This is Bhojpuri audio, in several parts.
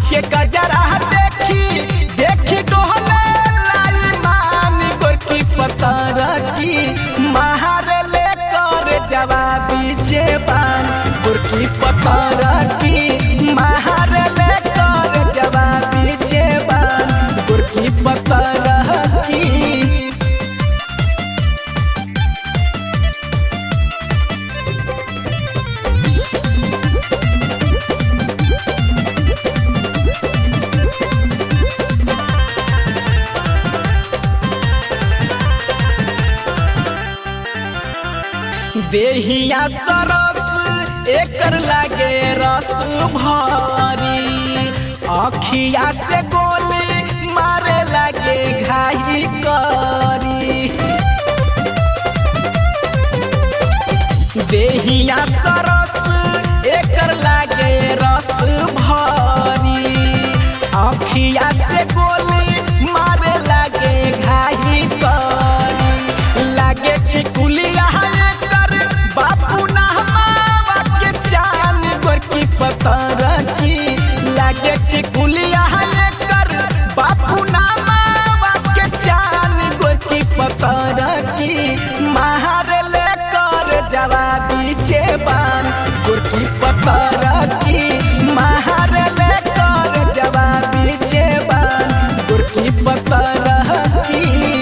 के गजरा देखी देखी डोहले लाई मान गोरकी पतर की महार ले कर जवाबी जेबान गोरकी पतर की महार ले कर जवाबी जेबान गोरकी पतर की देहिया सरस एकर लागे रस भरी अखिया से गोली मारे लागे घाई करी देहिया सरस एकर लागे रस भरी अखिया से गोली मारे लागे घाई करी लागे टिकुलिया एकर बापू नहमावा के चान गोरकी पतर की लागे टिकुलिया एकर बापू नहमावा के चान गोरकी पतर की महार ले कर जवाबी जेबान गोरकी पतर की महार ले कर जवाबी जेबान गोरकी पतर की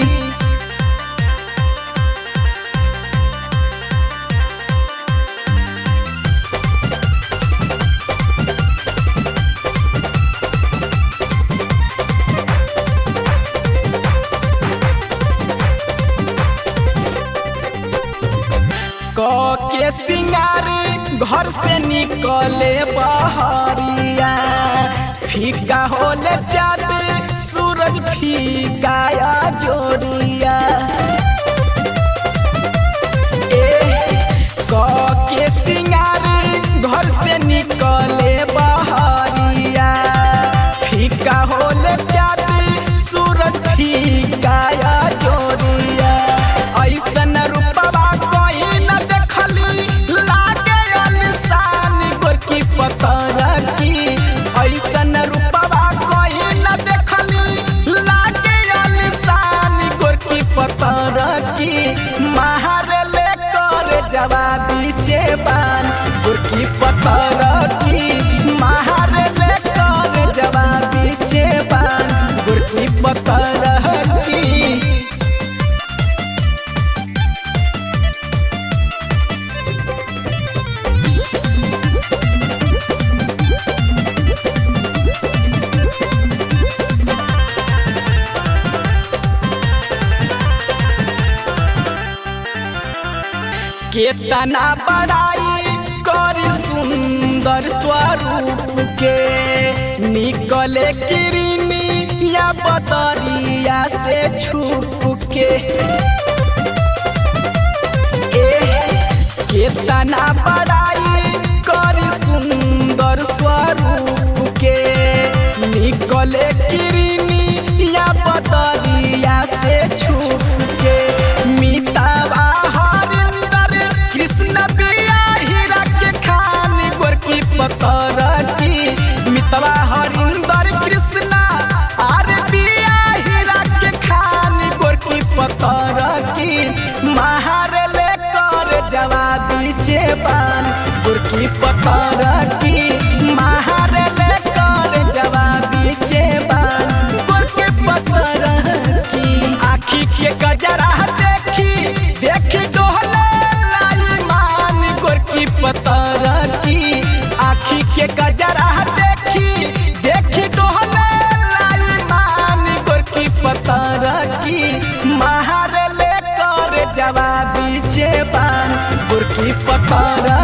क के सिंगारी घर से निकले बहरिया फीका होले चाँद सूरज फीका या जोड़िया ए क के सिंगारी घर से निकले बहरिया फीका होले चाँद सूरज फीका या जोड़िया ऐसन रूपवा कोई न देखली लागे अलिशान गोरकी पतर की ऐसन रूपवा कोई न देखली लागे अलिशान गोरकी पतर की महार ले कर जवाबी जेबान गोरकी पतर की महार ले कर जवाबी जेबान गोरकी पतर की केतना बड़ाई कर सुंदर स्वरूप के निकले किरनी या बदरिया से छुप के ए केतना बड़ाई कर सुंदर स्वरूप के निकले किरनी या बदरिया से छुप के मितावा हरिंदर कृष्ण बिया हीरा के खान गोरकी पतर की मितवा हरिंदर कृष्ण आर बिया हीरा के खान गोरकी पतर की महार ले कर जवाबी जेबान गोरकी पतर की महार ले कर जवाबी जेबान गोरकी पतर की आखी के गजरा देखी देखी डोहले लाई मान गोरकी पतर की आखी के गजरा देखी देखी डोहले लाई मान गोरकी पतर की महार ले कर जवाबी जेबान गोरकी पतर